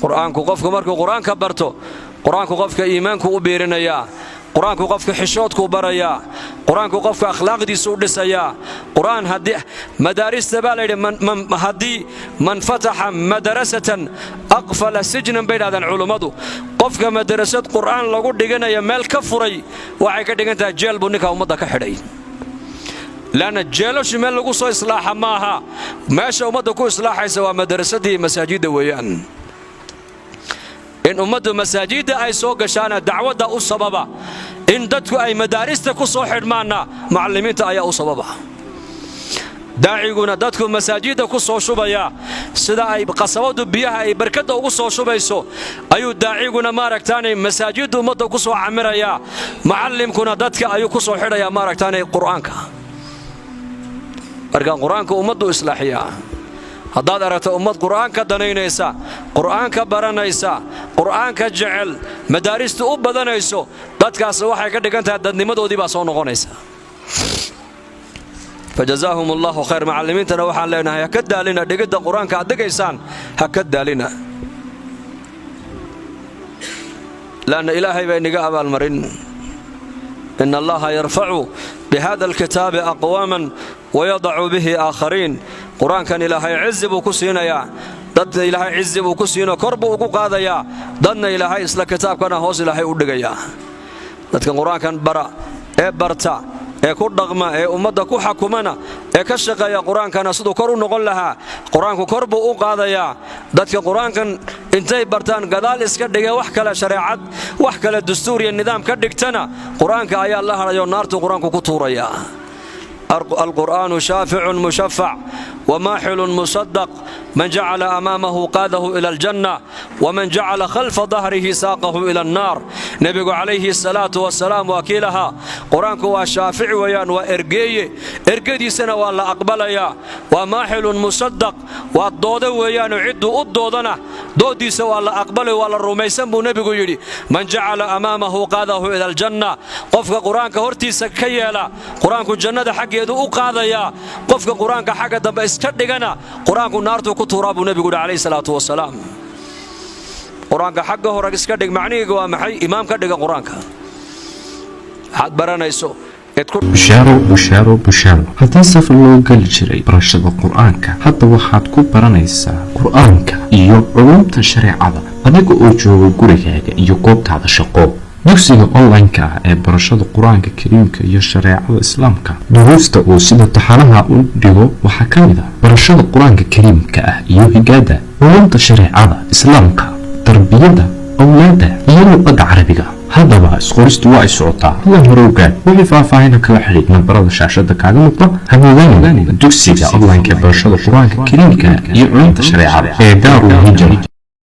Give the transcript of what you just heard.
qur-aanku qofku markuu qur-aanka barto qur-aanku qofka iimaanku u biirinayaa qur-aanku qofka xishoodkuu barayaa qur-aanku qofka akhlaaqdiisu u dhisayaa qur-aan haddii madaarista baa layidhi haddii man fataxa madarasatan aqfala sijnan bay dhahdeen culummadu qofka madarasad qur'aan lagu dhiganaya meel ka furay waxay ka dhigan tahay jeel buu ninkaa ummadda ka xidhay leanna jeelashu meel lagu soo islaaxa maaha meesha ummadda ku islaaxaysa waa madarasadii masaajidda weeyaan in ummaddu masaajidda ay soo gashaana dacwadda u sababa in dadku ay madaarista ku soo xidhmaanna macallimiinta ayaa u sababa daaciguna dadku masaajidda ku soo shubaya sida ay qasabadu biyaha ay barkadda ugu soo shubayso ayuu daaciguna maaragtaanay masaajidda ummadda ku soo camirayaa macallimkuna dadka ayuu ku soo xidhayaa maaragtaanay qur'aanka marka qur-aanka ummaddu islaaxiyaa haddaad aragto ummad qur'aanka danaynaysa qur'aanka baranaysa qur'aanka jecel madaaristu u badanayso dadkaas waxay ka dhigan tahay dadnimadoodii baa soo noqonaysa fajazaahum allahu khayr macallimiintana waxaan leenahay ha ka daalina dhigidda qur-aanka aad dhigaysaan ha ka daalina laanna ilaahay baa iniga abaalmarin in allaha yarfacu bihada alkitaabi aqwaaman wayadacu bihi aakhariin qur-aankan ilaahay cizi buu ku siinayaa dadna ilaahay cizi buu ku siinoo kor buu ugu qaadayaa dadna ilaahay isla kitaabkana hoos ilaahay u dhigayaa dadka qur-aankan bara ee barta ee ku dhaqma ee ummadda ku xakumana ee ka shaqeeya qur-aankana siduu kor u noqon lahaa qur-aanku kor buu u qaadayaa dadka qur-aankan intay bartaan gadaal iska dhigee wax kale shareecad wax kale dastuur iyo nidaam ka dhigtana qur-aanka ayaa la hadhayoo naartuu qur-aanku ku tuurayaa alqur'aanu shaaficun mushafac wamaaxilun musadaq man jacala amaamahu qaadahu ila aljanna waman jacala khalfa dahrihi saaqahu ila annaar nebigu calayhi salaatu wasalaam waa kii lahaa qur-aanku waa shaafic weeyaan waa ergeeye ergadiisana waa la aqbalayaa waa maaxilun musadaq waa doodo weeyaanoo cidduu u doodana dooddiisa waa la aqbalay waa la rumaysan buu nebigu yidhi man jacala amaamahu qaadahu ila aljanna qofka qur-aanka hortiisa ka yeela qur-aanku jannada xaggeedu u qaadayaa qofka qur-aanka xagga dambe iska dhigana qur-aanku naartuu ku tuuraa buu nebigu yidhi calayhi salaatu wasalaam qur-aanka xagga hore iska dhig macnihiiga waa maxay imaam ka dhiga qur-aanka waxaad baranayso bushaaro bushaaro bushaaro haddii safar loo geli jiray barashada qur-aanka hadda waxaad ku baranaysaa qur-aanka iyo culumta shareecada adiga oo jooga gurigaaga iyo goobtaada shaqo dugsiga online-ka ah ee barashada qur-aanka kariimka iyo shareecada islaamka duruusta uu sida taxanaha u dhigo waxaa ka mid ah barashada qur-aanka kariimka ah iyo higaada culumta shareecada islaamka tarbiyada awlaada iyo luqada carabiga haddaba isqoristu waa ay socotaa hadan hore ogaad wixii faahfaahina kala xidhiid nambarada shaashada kaaga muuqda hamoodaan dugsiga online-ka ee barashada qur-aanka kariimka iyo culumta shareecada ee daarul hijra